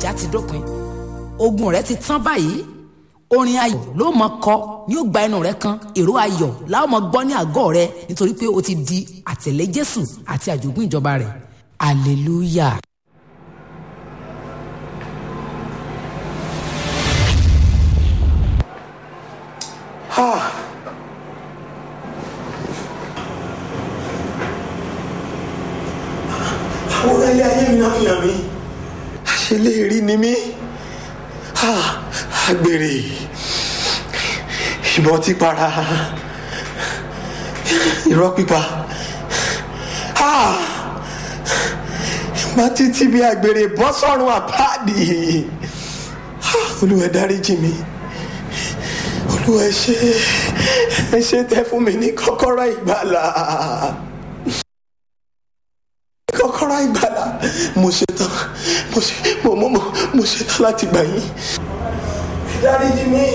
ìjà ti dópin ogun rẹ ti tán báyìí orin ayọ̀ ló mọ kọ ní ó gba ẹnu rẹ kan èrò ayọ̀ láwọn mọ gbọ́ ní àgọ́ rẹ nítorí pé o ti di àtẹ̀lé jésù àti àjogún ìjọba rẹ̀ hallelujah. àwòrán ilé ayé mi náà fi hàn mí àṣeléèrí ni mí àgbèrè ìbọn tí para irọ́ pípa má títí bí àgbèrè bọ́ sọ́run àpáàdì olúwa dáríjì mi olúwa ẹ ṣé ẹ ṣé tẹ́ fún mi ní kọ́kọ́rọ́ ìgbàlà kọ́kọ́rọ́ ìgbàlà mo ṣetán mo ṣe mo mo mo mo ṣetán láti gbà yín. dáríjì mi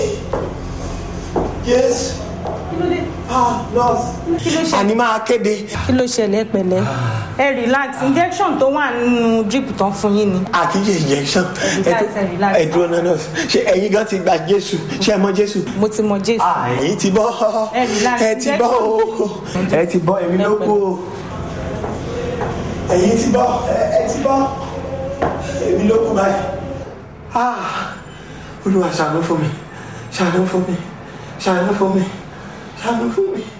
yes ah nurse àní máa kéde. kí ló ṣẹlẹ̀ pẹ̀lẹ́ ẹ relax injection tó wà nínú drip tán fún yín ni. àkíyè injection Relax, relax. ẹ dúró náà nurse ṣé ẹ̀yin gan ti gba jésù ṣé ẹ mọ jésù. mo ti mọ jésù. Ah, ẹ̀yin ti bọ́ Ẹ relax, ẹ ti bọ́ o ẹ ti bọ́ èmi ló kú o ẹ̀yin ti bọ́ ẹ ẹ ti bọ́ èmi ló kú báyìí. Ah, olúwa ṣàánú fún mi ṣàánú fún mi ṣàánú fún mi ṣàánú fún mi.